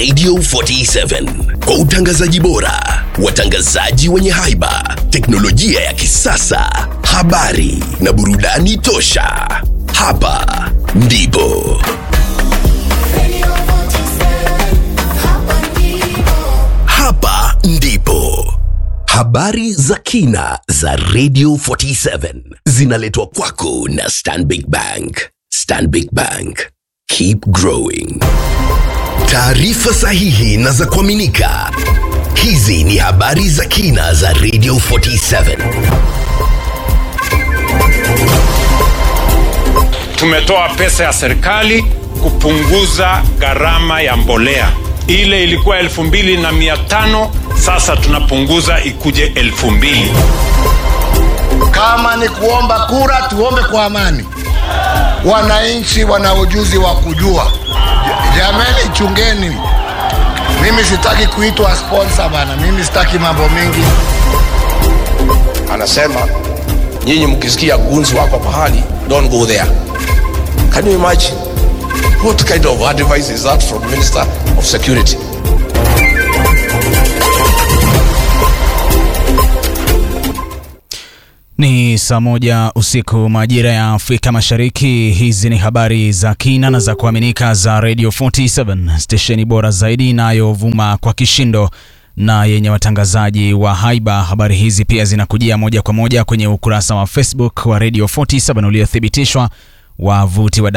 Radio 47 kwa utangazaji bora, watangazaji wenye haiba, teknolojia ya kisasa, habari na burudani tosha. Hapa ndipo hapa ndipo habari za kina za Radio 47 zinaletwa kwako na Stanbic Bank. Stanbic Bank, keep growing. Taarifa sahihi na za kuaminika. Hizi ni habari za kina za Radio 47. Tumetoa pesa ya serikali kupunguza gharama ya mbolea. Ile ilikuwa elfu mbili na mia tano sasa tunapunguza ikuje elfu mbili. Kama ni kuomba kura, tuombe kwa amani. Wananchi wana ujuzi wa kujua. Jameni, chungeni. Mimi sitaki kuitwa sponsor bana, mimi sitaki mambo mengi. anasema nyinyi mkisikia gunzi wako pahali don't go there can you imagine what kind of advice is that from minister of security Ni saa moja usiku majira ya Afrika Mashariki. Hizi ni habari za kina na za kuaminika za Radio 47 stesheni bora zaidi inayovuma kwa kishindo na yenye watangazaji wa haiba. Habari hizi pia zinakujia moja kwa moja kwenye ukurasa wa Facebook wa Radio 47 uliothibitishwa wavuti wa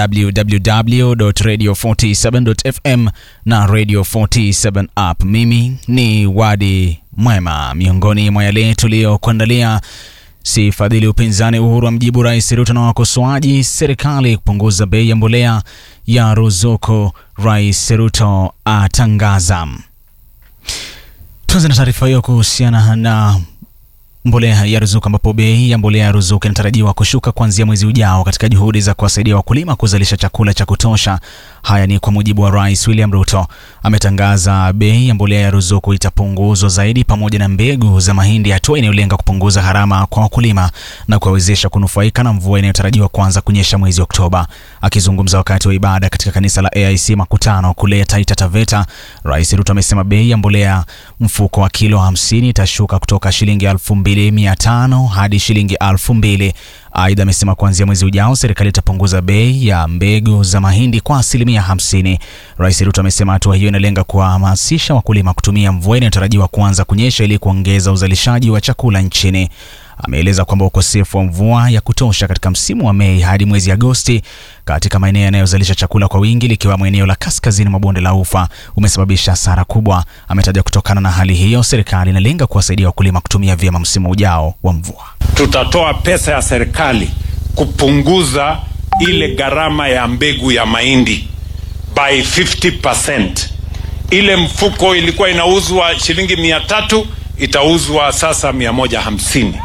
www.radio47.fm na Radio 47 app. Mimi ni Wadi Mwema. Miongoni mwa yale tuliyokuandalia si fadhili upinzani Uhuru amjibu Rais Ruto na wakosoaji serikali kupunguza bei ya mbolea ya ruzuku, Rais Ruto atangaza. Tuanze na taarifa hiyo kuhusiana na mbolea ya ruzuku ambapo bei ya mbolea ya ruzuku inatarajiwa kushuka kuanzia mwezi ujao katika juhudi za kuwasaidia wakulima kuzalisha chakula cha kutosha. Haya ni kwa mujibu wa Rais William Ruto. Ametangaza bei ya mbolea ya ruzuku itapunguzwa zaidi pamoja na mbegu za mahindi, hatua inayolenga kupunguza gharama kwa wakulima na kuwawezesha kunufaika na mvua inayotarajiwa kuanza kunyesha mwezi Oktoba. Akizungumza wakati wa ibada katika kanisa la AIC Makutano kule Taita Taveta, Rais Ruto amesema bei ya mbolea mfuko wa kilo 50 itashuka kutoka shilingi 2500 hadi shilingi 2000. Aidha, amesema kuanzia mwezi ujao serikali itapunguza bei ya mbegu za mahindi kwa asilimia 50. Rais Ruto amesema hatua hiyo inalenga kuwahamasisha wakulima kutumia mvua inayotarajiwa kuanza kunyesha ili kuongeza uzalishaji wa chakula nchini. Ameeleza kwamba ukosefu wa mvua ya kutosha katika msimu wa Mei hadi mwezi Agosti katika maeneo yanayozalisha chakula kwa wingi likiwemo eneo la kaskazini mwa bonde la Ufa umesababisha hasara kubwa. Ametaja kutokana na hali hiyo, serikali inalenga kuwasaidia wakulima kutumia vyema msimu ujao wa mvua. Tutatoa pesa ya serikali kupunguza ile gharama ya mbegu ya mahindi by 50%. Ile mfuko ilikuwa inauzwa shilingi mia tatu itauzwa sasa mia moja hamsini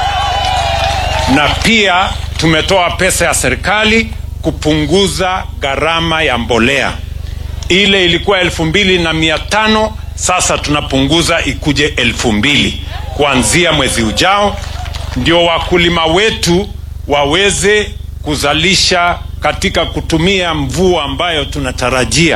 na pia tumetoa pesa ya serikali kupunguza gharama ya mbolea. Ile ilikuwa elfu mbili na mia tano sasa tunapunguza ikuje elfu mbili kuanzia mwezi ujao, ndio wakulima wetu waweze kuzalisha katika kutumia mvua ambayo tunatarajia.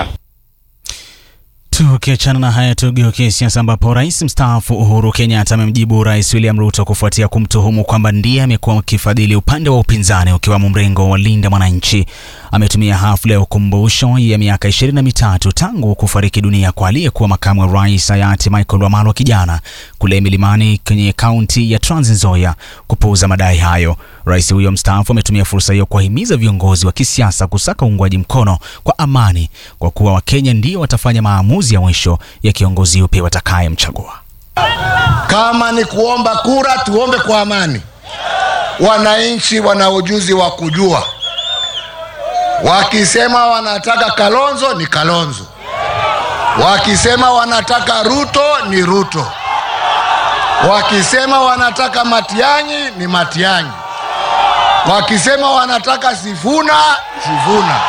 Tukiachana na haya, tugeukie siasa ambapo rais mstaafu Uhuru Kenyatta amemjibu rais William Ruto kufuatia kumtuhumu kwamba ndiye amekuwa akifadhili upande wa upinzani ukiwamo mrengo wa Linda Mwananchi. Ametumia hafla ya ukumbusho ya miaka ishirini na mitatu tangu kufariki dunia kwa aliyekuwa makamu wa rais hayati Michael Wamalwa kijana kule milimani kwenye kaunti ya Trans Nzoia kupuuza madai hayo. Rais huyo mstaafu ametumia fursa hiyo kuwahimiza viongozi wa kisiasa kusaka uungwaji mkono kwa amani, kwa kuwa Wakenya ndio watafanya maamuzi ya mwisho ya kiongozi yupi watakayemchagua. Kama ni kuomba kura, tuombe kwa amani. Wananchi wana ujuzi wa kujua. Wakisema wanataka Kalonzo ni Kalonzo, wakisema wanataka Ruto ni Ruto, wakisema wanataka Matiang'i ni Matiang'i, wakisema wanataka Sifuna Sifuna.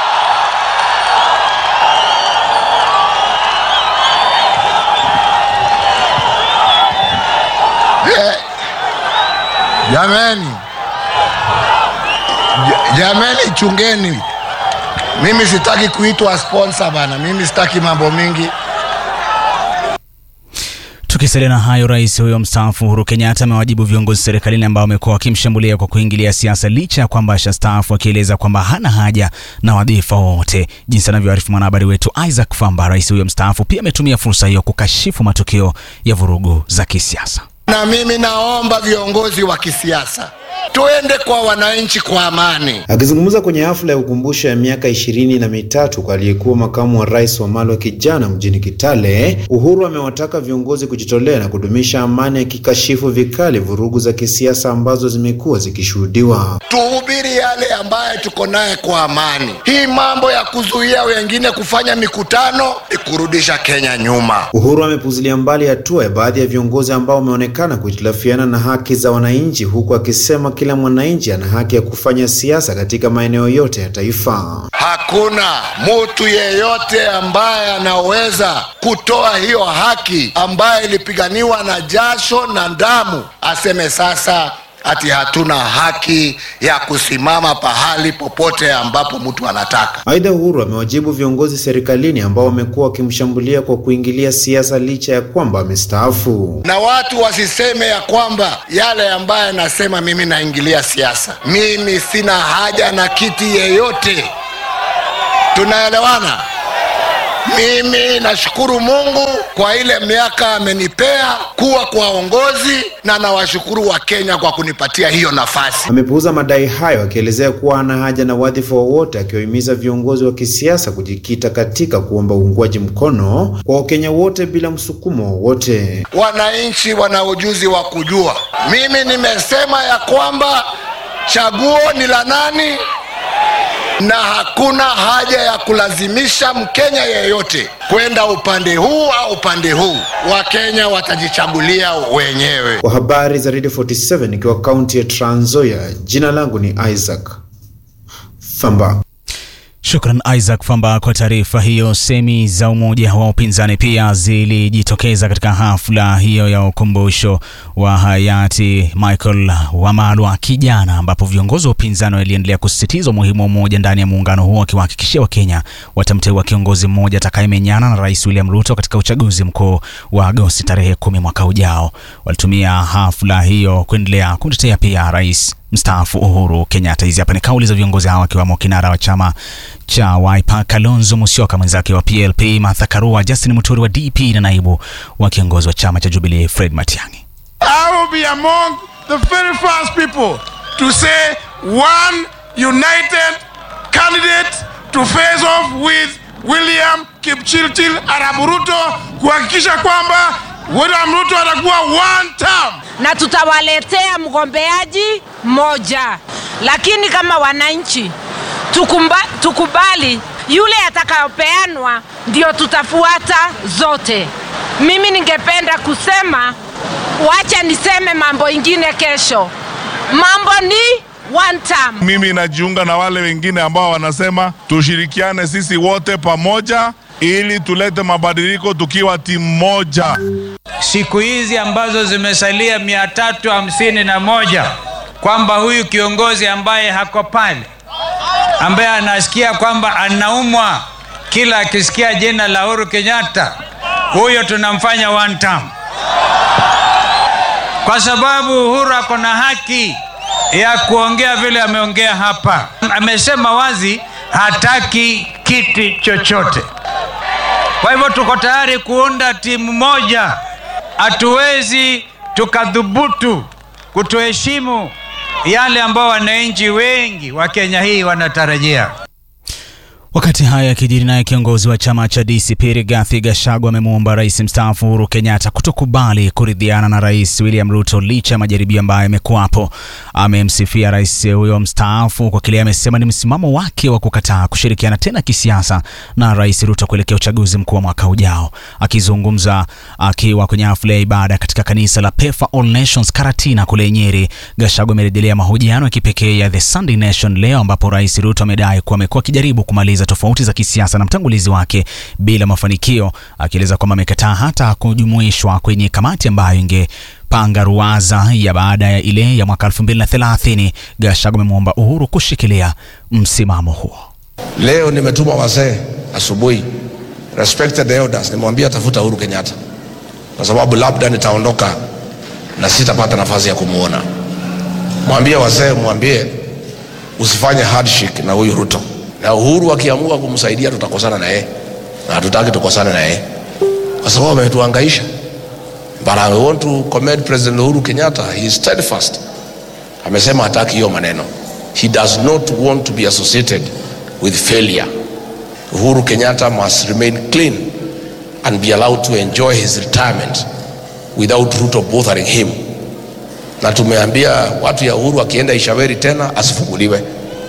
Eh, Jameni, Ja- jameni, chungeni. Mimi sitaki kuitwa sponsor bana, mimi sitaki mambo mingi. Tukisalia na hayo, rais huyo mstaafu Uhuru Kenyatta amewajibu viongozi serikalini ambao wamekuwa wakimshambulia kwa kuingilia siasa licha ya kwamba ashastaafu, akieleza kwamba hana haja na wadhifa wowote. Jinsi anavyoarifu mwanahabari wetu Isaac Famba, rais huyo mstaafu pia ametumia fursa hiyo kukashifu matukio ya vurugu za kisiasa. Na mimi naomba viongozi wa kisiasa tuende kwa wananchi kwa amani. Akizungumza kwenye hafla ya ukumbusho ya miaka ishirini na mitatu kwa aliyekuwa makamu wa rais wa Malwa kijana mjini Kitale, Uhuru amewataka viongozi kujitolea na kudumisha amani, akikashifu vikali vurugu za kisiasa ambazo zimekuwa zikishuhudiwa. Tuhubiri yale ambaye tuko naye kwa amani. Hii mambo ya kuzuia wengine kufanya mikutano ni kurudisha Kenya nyuma. Uhuru amepuzilia mbali hatua ya baadhi ya viongozi ambao wameonekana kuhitilafiana na haki za wananchi, huku akisema kila mwananchi ana haki ya kufanya siasa katika maeneo yote ya taifa. Hakuna mtu yeyote ambaye anaweza kutoa hiyo haki ambayo ilipiganiwa na jasho na damu, aseme sasa ati hatuna haki ya kusimama pahali popote ambapo mtu anataka. Aidha, Uhuru amewajibu viongozi serikalini ambao wamekuwa wakimshambulia kwa kuingilia siasa licha ya kwamba amestaafu. Na watu wasiseme ya kwamba yale ambaye nasema mimi naingilia siasa. Mimi sina haja na kiti yeyote, tunaelewana? Mimi nashukuru Mungu kwa ile miaka amenipea kuwa kwa uongozi, na nawashukuru wa Kenya kwa kunipatia hiyo nafasi. Amepuuza madai hayo akielezea kuwa hana haja na wadhifa wowote, akiwahimiza viongozi wa kisiasa kujikita katika kuomba uungwaji mkono kwa Wakenya wote bila msukumo wowote. Wananchi wana ujuzi wa kujua. Mimi nimesema ya kwamba chaguo ni la nani na hakuna haja ya kulazimisha Mkenya yeyote kwenda upande huu au upande huu. Wakenya watajichagulia wenyewe. Kwa habari za Radio 47 ikiwa kaunti ya Trans Nzoia, jina langu ni Isaac Famba. Shukran Isaac Famba kwa taarifa hiyo. Semi za umoja wa upinzani pia zilijitokeza katika hafla hiyo ya ukumbusho wa hayati Michael Wamalwa kijana, ambapo viongozi wa upinzani waliendelea kusisitiza umuhimu wa umoja ndani ya muungano huo, wakiwahakikishia Wakenya watamteua kiongozi mmoja atakayemenyana na Rais William Ruto katika uchaguzi mkuu wa Agosti tarehe kumi mwaka ujao. Walitumia hafla hiyo kuendelea kumtetea pia rais mstaafu Uhuru Kenyatta. Hizi hapa ni kauli za viongozi hawa wakiwemo kinara wa chama cha Wiper Kalonzo Musyoka, mwenzake wa PLP Martha Karua, Justin Muturi wa DP na naibu wa kiongozi wa chama cha Jubilee Fred Matiang'i. I will be among the very first people to say one united candidate to face off with William Kipchirchir Arap Ruto kuhakikisha kwamba William Ruto atakuwa one term. na tutawaletea mgombeaji mmoja, lakini kama wananchi tukumba, tukubali yule atakayopeanwa ndio tutafuata zote. Mimi ningependa kusema, wacha niseme mambo ingine kesho. Mambo ni one term. Mimi najiunga na wale wengine ambao wanasema tushirikiane sisi wote pamoja ili tulete mabadiliko tukiwa timu moja. siku hizi ambazo zimesalia mia tatu hamsini na moja kwamba huyu kiongozi ambaye hako pale ambaye anasikia kwamba anaumwa kila akisikia jina la Uhuru Kenyatta, huyo tunamfanya one term, kwa sababu Uhuru ako na haki ya kuongea vile ameongea hapa. Amesema wazi hataki kiti chochote. Kwa hivyo tuko tayari kuunda timu moja. Hatuwezi tukadhubutu kutoheshimu yale ambao wananchi wengi wa Kenya hii wanatarajia. Wakati haya yakijiri, naye kiongozi wa chama cha DCP Rigathi Gachagua amemwomba rais mstaafu Uhuru Kenyatta kutokubali kuridhiana na rais William Ruto licha ya majaribio ambayo yamekuwapo. Amemsifia rais huyo mstaafu kwa kile amesema ni msimamo wake wa kukataa kushirikiana tena kisiasa na rais Ruto kuelekea uchaguzi mkuu wa mwaka ujao. Akizungumza akiwa kwenye hafla ya ibada katika kanisa la Pefa All Nations Karatina kule Nyeri, Gachagua amerejelea mahojiano ya kipekee ya The Sunday Nation leo ambapo rais Ruto amedai kuwa amekuwa akijaribu kumaliza tofauti za kisiasa na mtangulizi wake bila mafanikio, akieleza kwamba amekataa hata kujumuishwa kwenye kamati ambayo ingepanga ruwaza ya baada ya ile ya mwaka 2030. Gachagua amemwomba Uhuru kushikilia msimamo huo. Leo nimetuma wazee asubuhi, respected elders, nimwambia tafuta Uhuru Kenyatta kwa sababu labda nitaondoka na sitapata nafasi ya kumwona. Mwambie wazee, mwambie usifanye handshake na huyu Ruto, na Uhuru akiamua kumsaidia tutakosana na yeye, na hatutaki tukosane na yeye kwa sababu ametuhangaisha. But I want to commend President Uhuru Kenyatta, he is steadfast. Amesema hataki hiyo maneno. He does not want to be associated with failure. Uhuru Kenyatta must remain clean and be allowed to enjoy his retirement without Ruto bothering him. Na tumeambia watu ya Uhuru akienda Ishaweri tena asifunguliwe.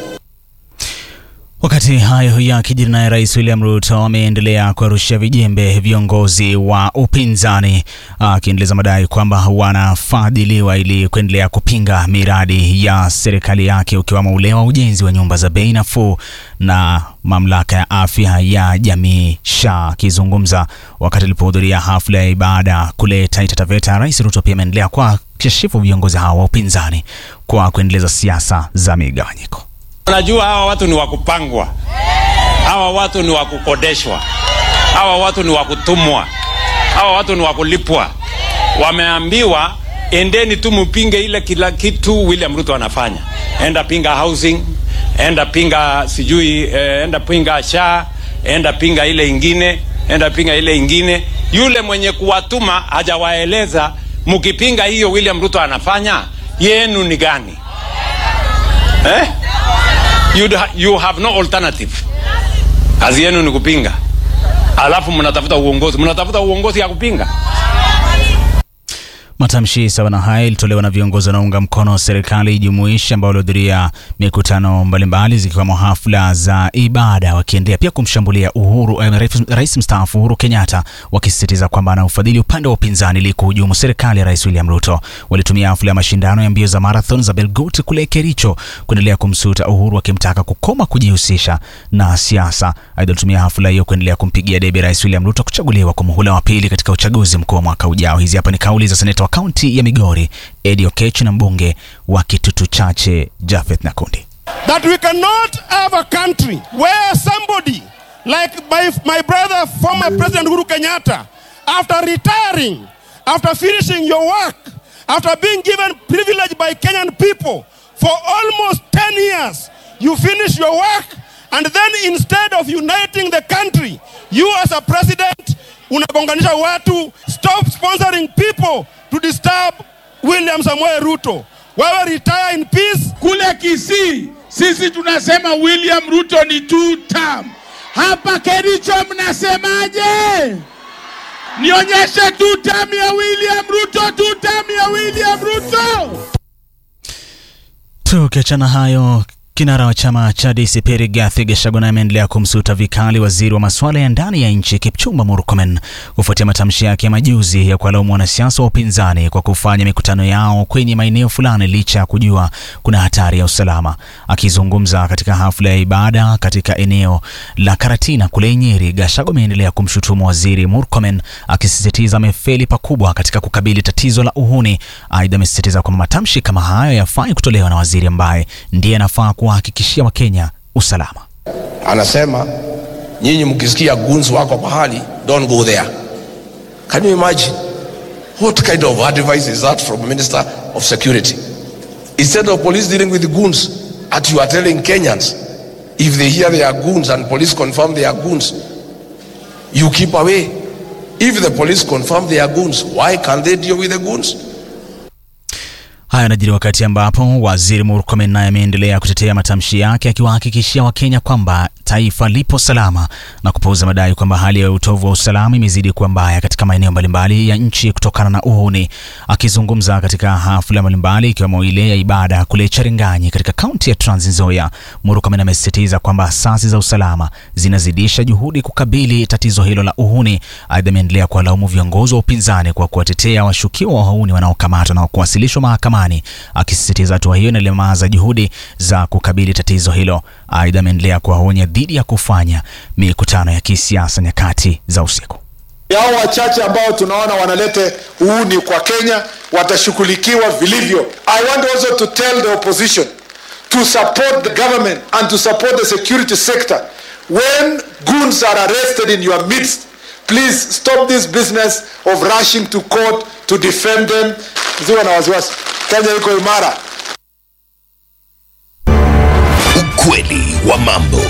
Wakati hayo yakijiri, naye Rais William Ruto ameendelea kuwarushia vijembe viongozi wa upinzani, akiendeleza madai kwamba wanafadhiliwa ili kuendelea kupinga miradi ya serikali yake ukiwemo ule wa ujenzi wa nyumba za bei nafuu na mamlaka ya afya ya jamii SHA. Akizungumza wakati alipohudhuria hafla ya ibada kule Taita Taveta, Rais Ruto pia ameendelea kwa kashifu viongozi hao wa upinzani kwa kuendeleza siasa za migawanyiko. Unajua hawa watu ni wakupangwa, hawa watu ni wakukodeshwa, hawa watu ni wakutumwa, hawa watu ni wakulipwa. Wameambiwa endeni tu mpinge ile kila kitu William Ruto anafanya. Enda pinga housing, enda pinga sijui, eh, enda pinga SHA, enda pinga ile ingine, enda pinga ile ingine. Yule mwenye kuwatuma hajawaeleza mkipinga hiyo William Ruto anafanya yenu ni gani eh? You'd ha you have no alternative. Kazi yenu ni kupinga, alafu mnatafuta uongozi, mnatafuta uongozi ya kupinga. Matamshi sawa na haya ilitolewa na viongozi wanaunga mkono serikali jumuishi ambao walihudhuria mikutano mbalimbali zikiwemo hafla za ibada, wakiendelea pia kumshambulia Uhuru eh, rais mstaafu Uhuru Kenyatta, wakisisitiza kwamba ana ufadhili upande wa upinzani ili kuhujumu serikali ya Rais William Ruto. Walitumia hafla ya mashindano ya mbio za marathon za Belgut kule Kericho kuendelea kumsuta Uhuru, akimtaka kukoma kujihusisha na siasa. Aidha, walitumia hafla hiyo kuendelea kumpigia debe Rais William Ruto kuchaguliwa kwa muhula wa pili katika uchaguzi mkuu wa mwaka ujao. Hizi hapa ni kauli za seneta wa kaunti ya Migori Eddie Okech na mbunge wa Kitutu Chache Jafeth Nakundi. that we cannot have a country where somebody like my, my brother, former President Uhuru Kenyatta, after retiring, after finishing your work, after being given privilege by Kenyan people for almost 10 years, you finish your work, and then instead of uniting the country, you as a president unagonganisha watu. Stop sponsoring people to disturb William Samoei Ruto. Wewe retire in peace. Kule Kisii sisi tunasema William Ruto ni two term. Hapa Kericho mnasemaje? Nionyeshe two term ya William Ruto, two term ya William Ruto. Tukiachana hayo Kinara wa chama cha DCP Rigathi Gachagua naye ameendelea kumsuta vikali waziri wa masuala ya ndani ya nchi Kipchumba Murkomen kufuatia matamshi yake ya majuzi ya kuwalaumu wanasiasa wa upinzani kwa kufanya mikutano yao kwenye maeneo fulani licha ya kujua kuna hatari ya usalama. Akizungumza katika hafla ya ibada katika eneo la Karatina kule Nyeri, Gachagua ameendelea kumshutumu waziri Murkomen akisisitiza amefeli pakubwa katika kukabili tatizo la uhuni. Aidha, amesisitiza kwamba matamshi kama hayo yafai kutolewa na waziri ambaye ndiye anafaa kuwahakikishia Wakenya usalama. Anasema nyinyi mkisikia goons wako pahali, don't go there. Can you imagine? What kind of advice is that from Minister of Security? Instead of police dealing with goons, at you are telling Kenyans, if they hear they are goons and police confirm they are goons, you keep away. If the police confirm they are goons, why can't they deal with the goons? Haya yanajiri wakati ambapo waziri Murkomen naye ameendelea kutetea matamshi yake akiwahakikishia Wakenya kwamba taifa lipo salama na kupuuza madai kwamba hali ya utovu wa usalama imezidi kuwa mbaya katika maeneo mbalimbali ya nchi kutokana na uhuni. Akizungumza katika hafla mbalimbali ikiwemo ile ya ibada kule Charinganyi katika kaunti ya Trans Nzoia, Murkomen amesisitiza kwamba asasi za usalama zinazidisha juhudi kukabili tatizo hilo la uhuni. Aidha, ameendelea kuwalaumu viongozi wa upinzani kwa kuwatetea washukiwa wa uhuni wanaokamatwa na kuwasilishwa mahakamani, akisisitiza hatua hiyo inalemaza juhudi za kukabili tatizo hilo. Aidha, ameendelea kuwaonya dhidi ya kufanya mikutano ya kisiasa nyakati za usiku. Hao wachache ambao tunaona wanalete uhuni kwa Kenya watashughulikiwa vilivyo. I want also to tell the opposition to support the government and to support the security sector. When goons are arrested in your midst, please stop this business of rushing to court to defend them. Msiwe na wasiwasi, Kenya iko imara. Ukweli wa mambo.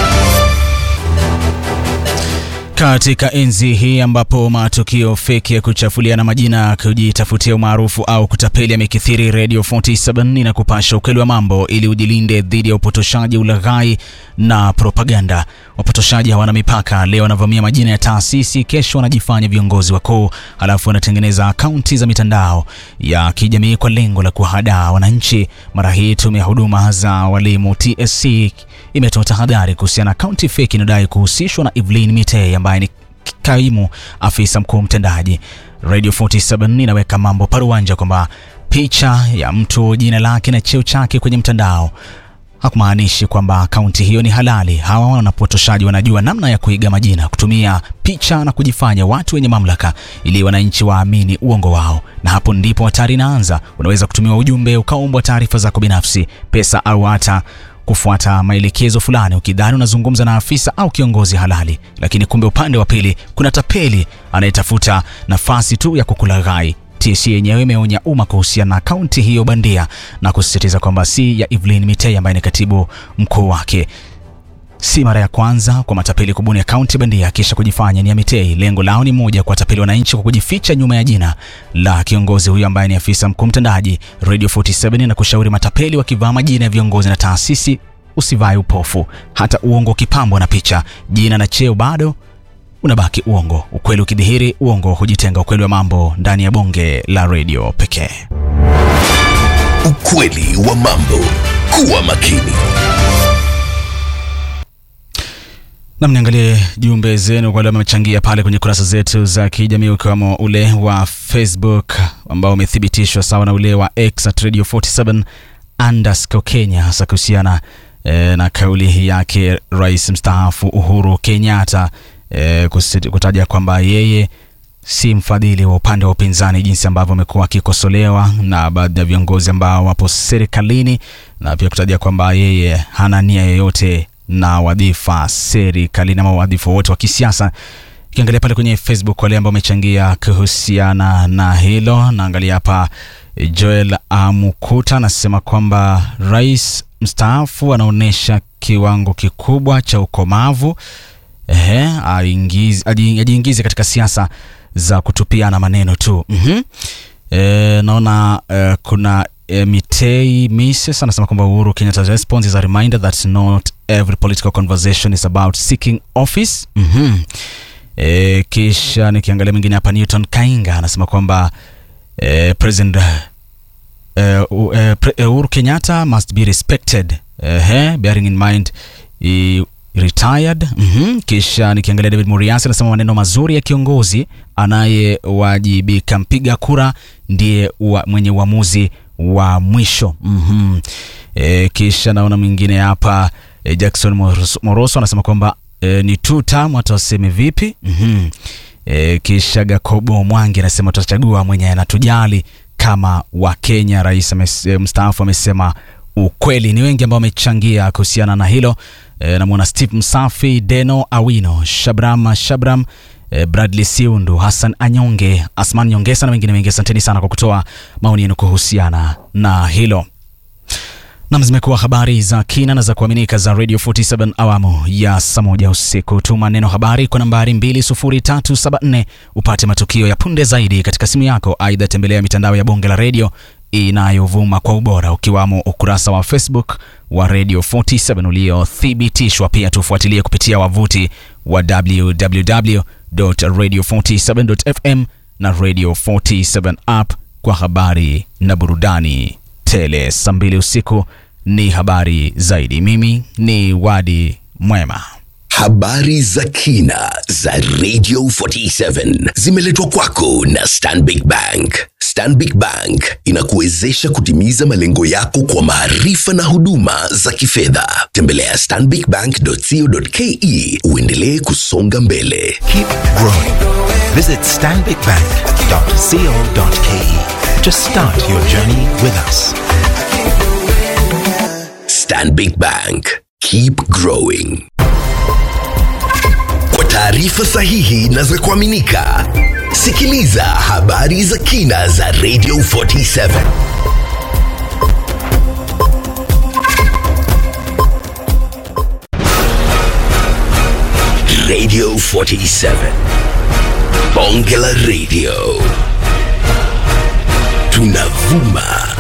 Katika enzi hii ambapo matukio feki ya kuchafuliana majina, kujitafutia umaarufu au kutapeli yamekithiri, Radio 47 inakupasha ukweli wa mambo ili ujilinde dhidi ya upotoshaji, ulaghai na propaganda. Wapotoshaji hawana mipaka. Leo wanavamia majina ya taasisi, kesho wanajifanya viongozi wakuu, halafu wanatengeneza akaunti za mitandao ya kijamii kwa lengo la kuhadaa wananchi. Mara hii tume ya huduma za walimu TSC imetoa tahadhari kuhusiana na akaunti feki inayodai kuhusishwa na Evelyn Mitei ambaye ni kaimu afisa mkuu mtendaji. Radio 47 inaweka mambo paruanja kwamba picha ya mtu, jina lake na cheo chake kwenye mtandao hakumaanishi kwamba akaunti hiyo ni halali. Hawa wanapotoshaji wanajua namna ya kuiga majina, kutumia picha na kujifanya watu wenye mamlaka ili wananchi waamini uongo wao, na hapo ndipo hatari inaanza. Unaweza kutumiwa ujumbe ukaombwa taarifa zako binafsi, pesa au hata kufuata maelekezo fulani ukidhani unazungumza na afisa au kiongozi halali, lakini kumbe upande wa pili kuna tapeli anayetafuta nafasi tu ya kukulaghai. TSC yenyewe imeonya umma kuhusiana na akaunti hiyo bandia na kusisitiza kwamba si ya Evelyn Mitei ambaye ni katibu mkuu wake. Si mara ya kwanza kwa matapeli kubuni akaunti bandia kisha kujifanya ni ya Mitei. Lengo lao ni moja, kuwatapeli wananchi kwa kujificha nyuma ya jina la kiongozi huyo ambaye ni afisa mkuu mtendaji. Radio 47 na kushauri matapeli wakivaa majina ya viongozi na taasisi, usivae upofu. Hata uongo ukipambwa na picha, jina na cheo bado unabaki uongo. Ukweli ukidhihiri, uongo hujitenga. Ukweli wa mambo ndani ya bonge la radio pekee. Ukweli wa mambo. Kuwa makini. Nam, niangalie jumbe zenu kwa wale wamechangia pale kwenye kurasa zetu za kijamii ukiwemo ule wa Facebook ambao umethibitishwa sawa na ule wa X at Radio 47 underscore Kenya, hasa kuhusiana e, na kauli yake rais mstaafu Uhuru Kenyatta e, kutaja kwamba yeye si mfadhili wa upande wa upinzani, jinsi ambavyo amekuwa akikosolewa na baadhi ya viongozi ambao wapo serikalini, na pia kutaja kwamba yeye hana nia yoyote na wadhifa serikalini ama wadhifa wote wa kisiasa. Ukiangalia pale kwenye Facebook wale ambao wamechangia kuhusiana na hilo, naangalia hapa Joel Amukuta anasema kwamba rais mstaafu anaonyesha kiwango kikubwa cha ukomavu ehe, ajiingize katika siasa za kutupiana maneno tu. mm-hmm. E, naona e, kuna e, Mitei Mises anasema kwamba Uhuru Kenyatta's response is a reminder that not every political conversation is about seeking office. mm-hmm. E, kisha nikiangalia mwingine hapa Newton Kainga anasema kwamba e, President e, Uhuru Kenyatta must be respected e, bearing in mind e, retired. mm-hmm. Kisha nikiangalia David Muriasi anasema maneno mazuri ya kiongozi anayewajibika, mpiga kura ndiye wa, mwenye uamuzi wa mwisho. mm-hmm. E, kisha naona mwingine hapa e, Jackson Moroso, Moroso anasema kwamba e, ni two term, watu waseme vipi? mm-hmm. E, kisha Gakobo Mwangi anasema tutachagua mwenye anatujali kama wa Kenya. Rais mstaafu amesema ukweli. Ni wengi ambao wamechangia kuhusiana na hilo. E, namwona Steve Msafi, Deno Awino, Shabram Shabram, e, Bradley Siundu, Hassan Anyonge, Asman Nyongesa na wengine wengi. Asanteni sana kwa kutoa maoni yenu kuhusiana na hilo. Nam, zimekuwa habari za kina na za kuaminika za Radio 47 awamu ya saa moja usiku. Tuma neno habari kwa nambari 20374 upate matukio ya punde zaidi katika simu yako. Aidha, tembelea mitandao ya bonge la redio inayovuma kwa ubora ukiwamo ukurasa wa Facebook wa Radio 47 uliothibitishwa. Pia tufuatilie kupitia wavuti wa www.radio47.fm na Radio 47 app kwa habari na burudani tele. Saa mbili usiku ni habari zaidi. Mimi ni Wadi Mwema. Habari za kina za Radio 47 zimeletwa kwako na Stanbic Bank. Stanbic Bank inakuwezesha kutimiza malengo yako kwa maarifa na huduma za kifedha. Tembelea stanbicbank.co.ke uendelee kusonga mbele. Keep growing. Visit stanbicbank.co.ke to start your journey with us. Stanbic Bank. Keep growing. Kwa taarifa sahihi na za kuaminika, sikiliza habari za kina za Radio 47. Radio 47. Bonge la Radio. Tunavuma